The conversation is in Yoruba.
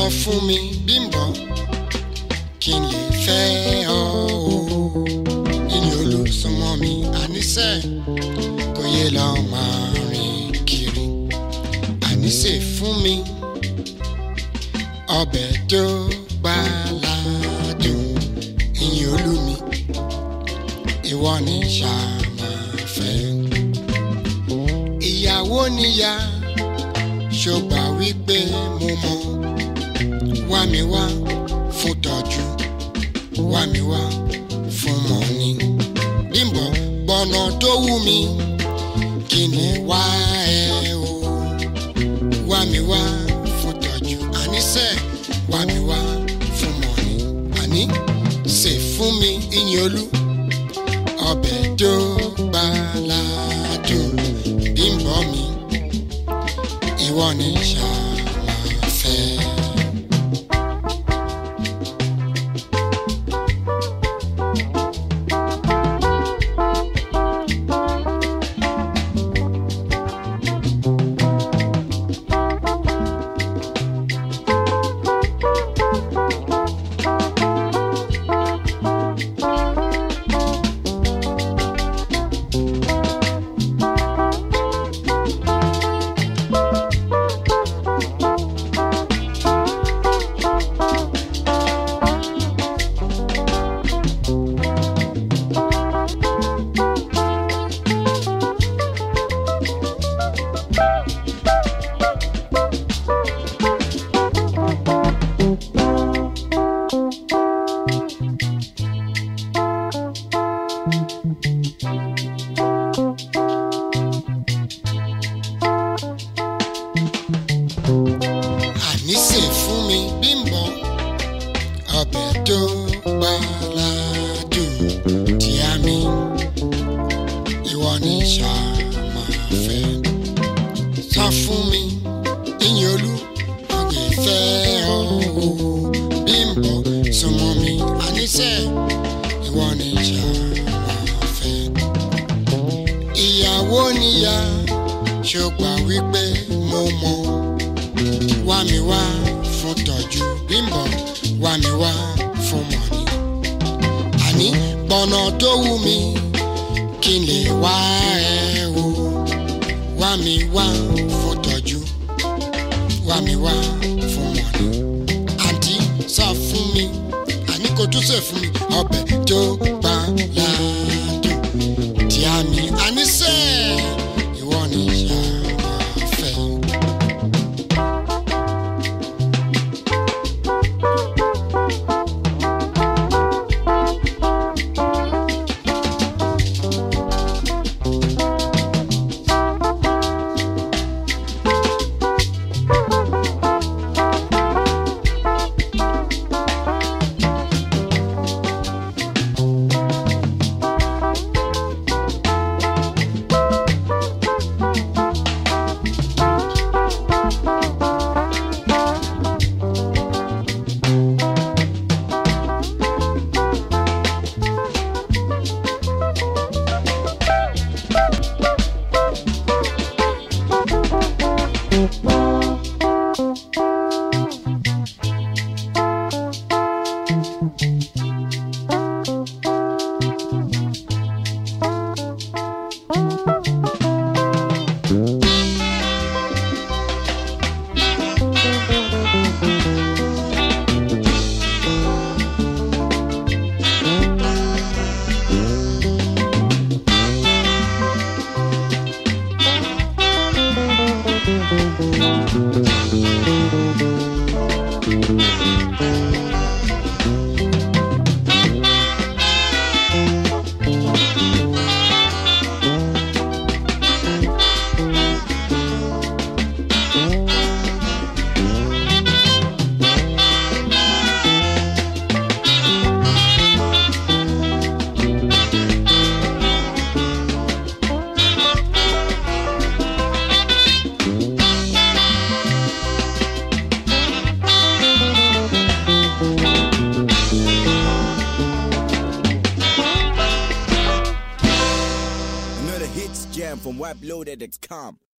fún mi Bímbọ́ kí n lè fẹ́ ọ o ìyìn olùsọmọ mi àníṣe kò yẹ lọ máa rìn kiri àníṣe fún mi ọbẹ̀ tó gbàládùn ìyìn olú mi ìwọ ni ṣàmàfẹ́ ìyàwó níyà ṣọgbà wípé mo mọ wá mi wá fún tọ́jú wá mi wá fún mọ́ni Bímbọ́ gbọ́nà tó wù mí kí ni wá ẹ o wá mi wá fún tọ́jú àníṣe wá mi wá fún mọ́ni àní ṣe fún mi ìyìn olú ọbẹ̀ tó gbàládùn Bímbọ́ mi ìwọ ni ṣàmàfẹ́. àníṣe fún mi Bímbọ́ ọbẹ̀ tó gbàládùn tí a mi ìwọ ni ṣàmàfẹ́ sọ fún mi ìyìn olú ọgbẹ́ fẹ́ ọ o Bímbọ́ súnmọ́ mi àníṣe ìwọ ni ṣàmàfẹ́ ìyàwó níyà ṣọgbà wípé mo mọ wá mi wá fún tọ́jú Bímbọ́ wá mi wá fún mọ̀nì. àní gbọ̀nà tó wù mí kí n lè wá ẹ o wá mi wá fún tọ́jú wá mi wá fún mọ̀nì. àǹtí sọ fún mi àní kò tún sè fún mi ọbẹ̀ tó gbà ládùn tí a mi àníṣe ìwọ ni ṣàmàfẹ́. from WebLoaded.com.